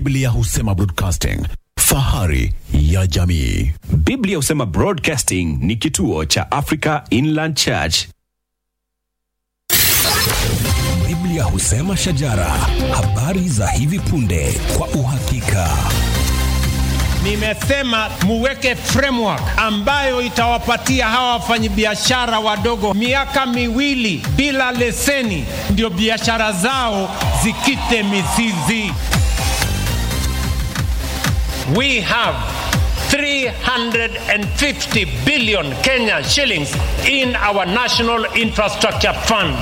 Biblia husema broadcasting, fahari ya jamii. Biblia husema Broadcasting ni kituo cha Africa Inland Church. Biblia husema shajara, habari za hivi punde kwa uhakika. Nimesema muweke framework ambayo itawapatia hawa wafanyabiashara wadogo miaka miwili bila leseni, ndio biashara zao zikite mizizi. We have 350 billion Kenya shillings in our National Infrastructure Fund.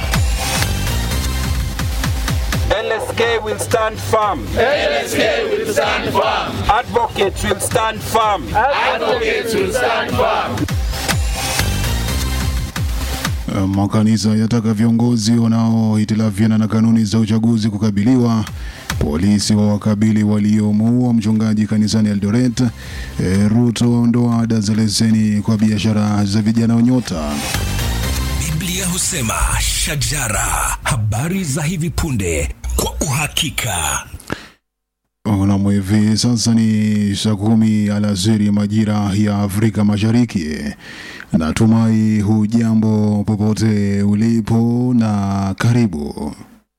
LSK will stand firm. LSK will stand firm. Advocates will stand firm. Advocates will stand firm. Makanisa yataka viongozi wanaohitilafiana na kanuni za uchaguzi kukabiliwa. Polisi wa wakabili waliomuua mchungaji kanisani Eldoret. E, Ruto waondoa ada za leseni kwa biashara za vijana wa nyota. Biblia husema shajara, habari za hivi punde kwa uhakika. Nam, hivi sasa ni saa kumi alasiri majira ya Afrika Mashariki. Natumai hujambo popote ulipo na karibu.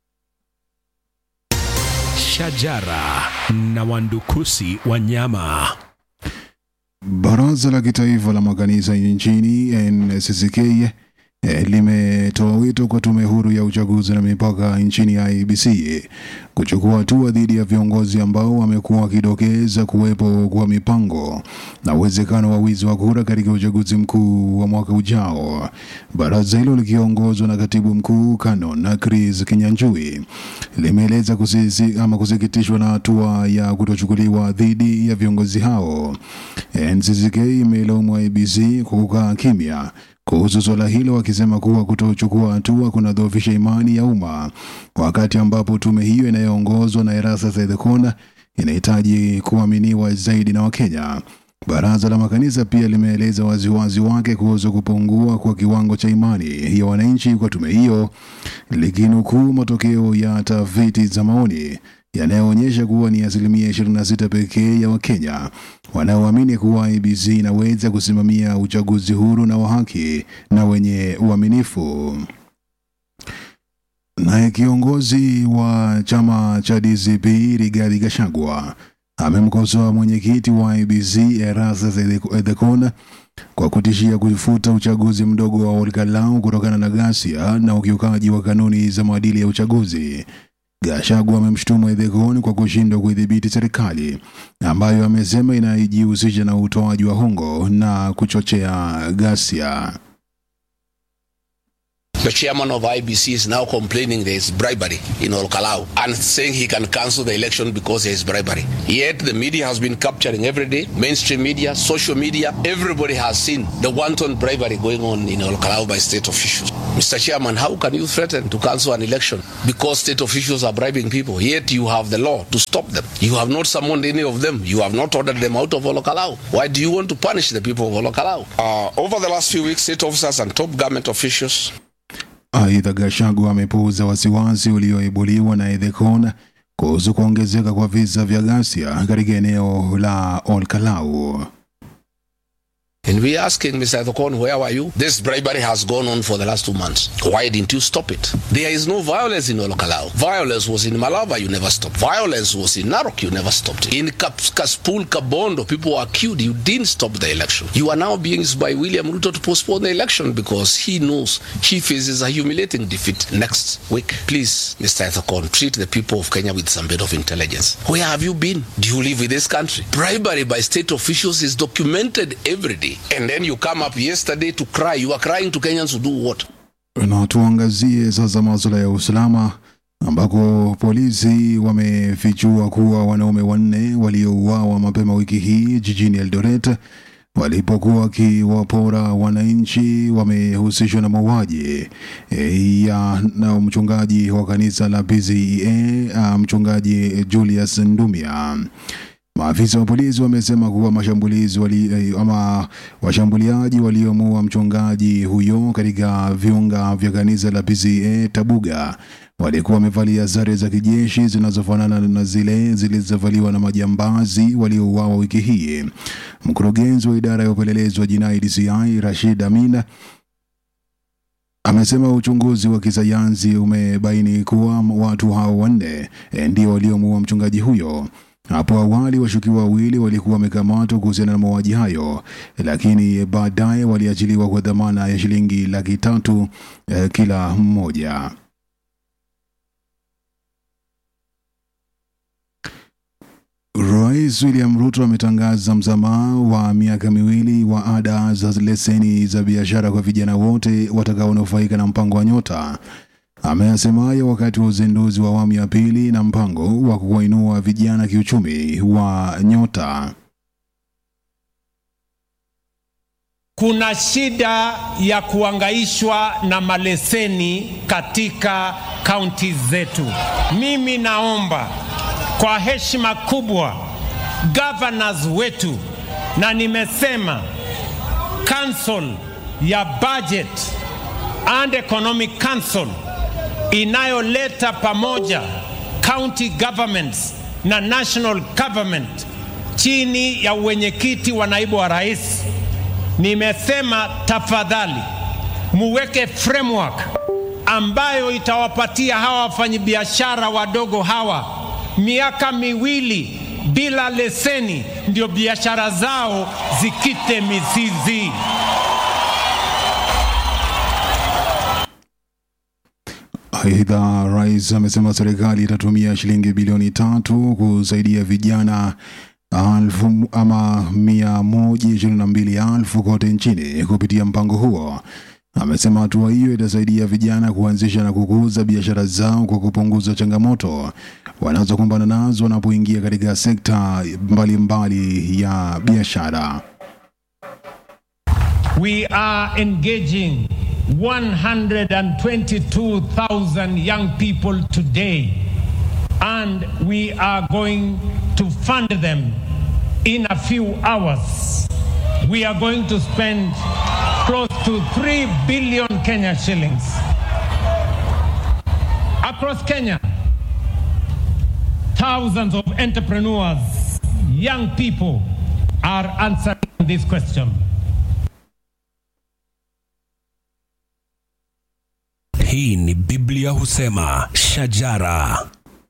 Shajara na wandukusi wanyama. Baraza la Kitaifa la Makanisa nchini NCCK eh, limetoa wito kwa Tume Huru ya Uchaguzi na Mipaka nchini IEBC kuchukua hatua dhidi ya viongozi ambao wamekuwa wakidokeza kuwepo kwa mipango na uwezekano wa wizi wa kura katika uchaguzi mkuu wa mwaka ujao. Baraza hilo likiongozwa na katibu mkuu Canon Chris Kinyanjui limeeleza kusisi, ama kusikitishwa na hatua ya kutochukuliwa dhidi ya viongozi hao. NCCK imelaumu IEBC kwa kukaa kimya kuhusu suala hilo wakisema kuwa kutochukua hatua kunadhoofisha imani ya umma, wakati ambapo tume hiyo inayoongozwa na Erastus Ethekon inahitaji kuaminiwa zaidi na Wakenya. Baraza la makanisa pia limeeleza waziwazi wake kuhusu kupungua kwa kiwango cha imani ya wananchi kwa tume hiyo, likinukuu matokeo ya tafiti za maoni yanayoonyesha kuwa ni asilimia 26 pekee ya Wakenya wanaoamini kuwa IEBC inaweza kusimamia uchaguzi huru na wa haki na wenye uaminifu. Naye kiongozi wa chama cha DCP Rigathi Gachagua amemkosoa mwenyekiti wa IEBC Erastus Ethekon kwa kutishia kufuta uchaguzi mdogo wa Olkalau kutokana na ghasia na ukiukaji wa kanuni za maadili ya uchaguzi. Gachagua amemshutumu Ethekon kwa kushindwa kuidhibiti serikali ambayo amesema inajihusisha na utoaji wa hongo na kuchochea ghasia. The chairman of IBC is now complaining there is bribery in Olkalau and saying he can cancel the election because there is bribery. Yet the media has been capturing every day, mainstream media, social media, everybody has seen the wanton bribery going on in Olkalau by state officials. Mr. Chairman, how can you threaten to cancel an election because state officials are bribing people? Yet you have the law to stop them. You have not summoned any of them. You have not ordered them out of Olkalau. Why do you want to punish the people of Olkalau? Uh, over the last few weeks, state officers and top government officials Aidha, Gachagua amepuuza wasiwasi ulioibuliwa na Ethekon kuhusu kuongezeka kwa visa vya ghasia katika eneo la Olkalau. And we're asking Mr. Ethekon, where were you? This bribery has gone on for the last two months. Why didn't you stop it? There is no violence in Olkalau. Violence was in Malava, you never stopped. Violence was in Narok, you never stopped. In Kap- Kaspul, Kabondo, people were killed. You didn't stop the election. You are now being used by William Ruto to postpone the election because he knows he faces a humiliating defeat next week. Please, Mr. Ethekon, treat the people of Kenya with some bit of intelligence. Where have you been? Do you live in this country? Bribery by state officials is documented every day. And then you come up yesterday to cry. You are crying to Kenyans to do what? Na tuangazie sasa masuala ya usalama ambako polisi wamefichua kuwa wanaume wanne waliouawa mapema wiki hii jijini Eldoret walipokuwa wakiwapora wananchi wamehusishwa na mauaji e, ya na mchungaji wa kanisa la PCEA mchungaji Julius Ndumia. Maafisa wa polisi wamesema kuwa mashambulizi wali, eh, ama washambuliaji waliomuua mchungaji huyo katika viunga vya kanisa la PCA Tabuga walikuwa wamevalia sare za kijeshi zinazofanana na zile zilizovaliwa na majambazi waliouawa wiki hii. Mkurugenzi wa idara ya upelelezi wa jinai DCI Rashid Amina amesema uchunguzi wa kisayansi umebaini kuwa watu hao wanne eh, ndio waliomuua mchungaji huyo. Hapo awali washukiwa wawili walikuwa wamekamatwa kuhusiana na mauaji hayo, lakini baadaye waliachiliwa kwa dhamana ya shilingi laki tatu eh, kila mmoja. Rais William Ruto ametangaza msamaha wa miaka miwili wa ada za leseni za biashara kwa vijana wote watakaonufaika na mpango wa Nyota. Ameyasema hayo wakati wa uzinduzi wa awamu ya pili na mpango wa kuwainua vijana kiuchumi wa Nyota. Kuna shida ya kuangaishwa na maleseni katika kaunti zetu. Mimi naomba kwa heshima kubwa governors wetu, na nimesema council ya budget and economic council inayoleta pamoja county governments na national government chini ya uwenyekiti wa naibu wa rais, nimesema tafadhali muweke framework ambayo itawapatia hawa wafanyabiashara wadogo hawa miaka miwili bila leseni, ndio biashara zao zikite mizizi. Aidha, rais amesema serikali itatumia shilingi bilioni tatu kusaidia vijana alfu ama mia moja ishirini na mbili elfu kote nchini kupitia mpango huo. Amesema hatua hiyo itasaidia vijana kuanzisha na kukuza biashara zao kwa kupunguza changamoto wanazokumbana nazo wanapoingia katika sekta mbalimbali ya biashara. We are engaging 122,000 young people today, and we are going to fund them in a few hours. We are going to spend close to 3 billion Kenya shillings across Kenya. Thousands of entrepreneurs, young people, are answering this question. Hii ni Biblia husema shajara.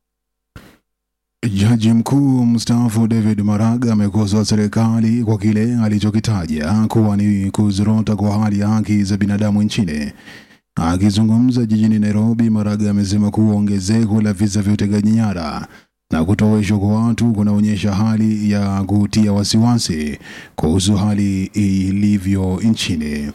Jaji mkuu mstaafu David Maraga amekosoa serikali kwa kile alichokitaja kuwa ni kuzorota kwa hali ya haki za binadamu nchini. Akizungumza jijini Nairobi, Maraga amesema kuwa ongezeko la visa vya utekaji nyara na kutoweshwa kwa watu kunaonyesha hali ya kutia wasiwasi kuhusu hali ilivyo nchini.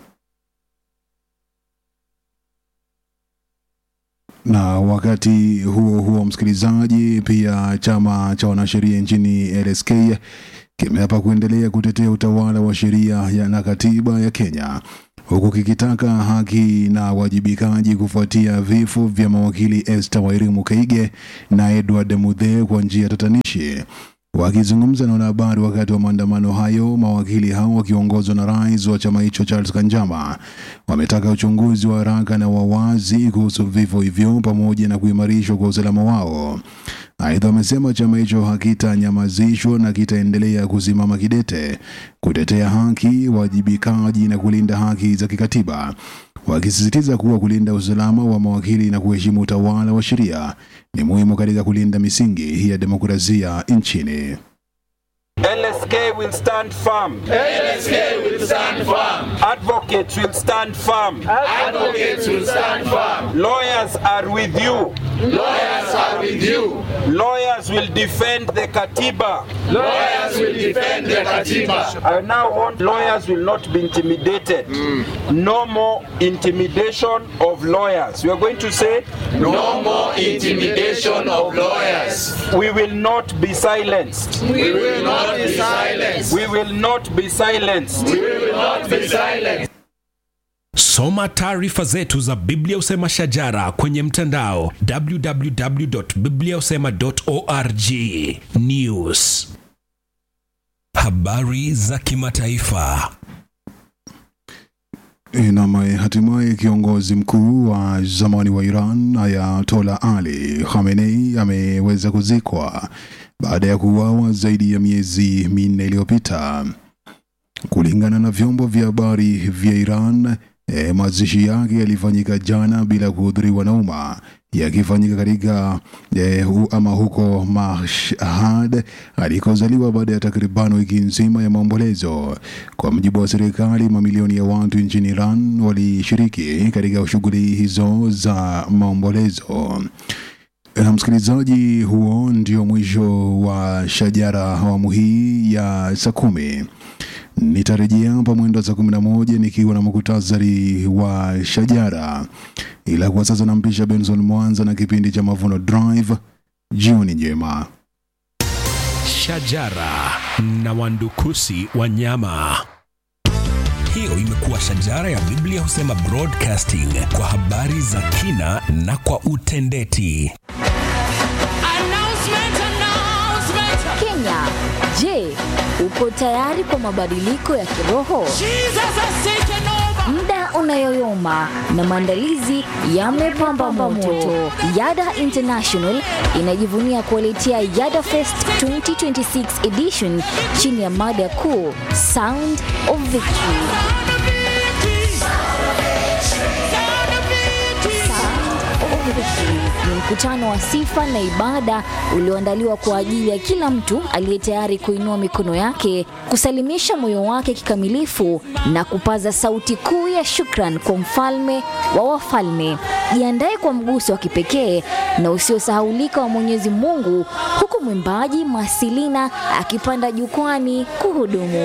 Na wakati huo huo, msikilizaji, pia chama cha wanasheria nchini LSK kimeapa kuendelea kutetea utawala wa sheria ya na katiba ya Kenya huku kikitaka haki na wajibikaji kufuatia vifo vya mawakili Esther Wairimu Kaige na Edward Mudhe kwa njia tatanishi. Wakizungumza na wanahabari wakati wa maandamano hayo, mawakili hao wakiongozwa na rais wa chama hicho Charles Kanjama wametaka uchunguzi wa haraka na wa wazi kuhusu vifo hivyo pamoja na kuimarishwa kwa usalama wao. Aidha, wamesema chama hicho hakitanyamazishwa na kitaendelea kusimama kidete kutetea haki, wajibikaji na kulinda haki za kikatiba, wakisisitiza kuwa kulinda usalama wa mawakili na kuheshimu utawala wa sheria ni muhimu katika kulinda misingi ya demokrasia nchini. LSK will stand firm. LSK will stand firm. Advocates will stand firm. Advocates will stand firm. Lawyers are with you. Lawyers are with you. Lawyers will defend the Katiba. Lawyers will defend the Katiba. I now want lawyers will not be intimidated. No more intimidation of lawyers. We are going to say No more intimidation of lawyers. we will not be silenced. We will not be silenced. We will not be silenced. We will not be silenced. Soma taarifa zetu za Biblia Usema Shajara kwenye mtandao www.bibliausema.org. News Habari za kimataifa. Na hatimaye kiongozi mkuu wa zamani wa Iran Ayatollah Ali Khamenei ameweza kuzikwa baada ya kuuawa zaidi ya miezi minne iliyopita. Kulingana na vyombo vya habari vya Iran, e, mazishi yake yalifanyika jana bila kuhudhuriwa na umma, yakifanyika katika e, hu, ama huko Mashhad alikozaliwa baada ya takriban wiki nzima ya maombolezo. Kwa mujibu wa serikali, mamilioni ya watu nchini Iran walishiriki katika shughuli hizo za maombolezo. Na msikilizaji, huo ndio mwisho wa Shajara awamu hii ya saa kumi. Nitarejea hapa mwendo wa saa kumi na moja nikiwa na muktasari wa Shajara, ila kwa sasa nampisha Benson Mwanza na kipindi cha Mavuno Drive. Jioni njema. Shajara na wandukusi wa nyama. Hiyo imekuwa Shajara ya Biblia husema broadcasting kwa habari za kina na kwa utendeti. Kenya, je, uko tayari kwa mabadiliko ya kiroho? Muda unayoyoma na maandalizi yamepamba moto. Yada International inajivunia kuwaletea Yada Fest 2026 edition chini ya mada kuu Sound of Victory. Ni mkutano wa sifa na ibada ulioandaliwa kwa ajili ya kila mtu aliye tayari kuinua mikono yake, kusalimisha moyo wake kikamilifu na kupaza sauti kuu ya shukran kwa mfalme wa wafalme. Jiandae kwa mguso wa kipekee na usiosahaulika wa Mwenyezi Mungu, huku mwimbaji Masilina akipanda jukwani kuhudumu.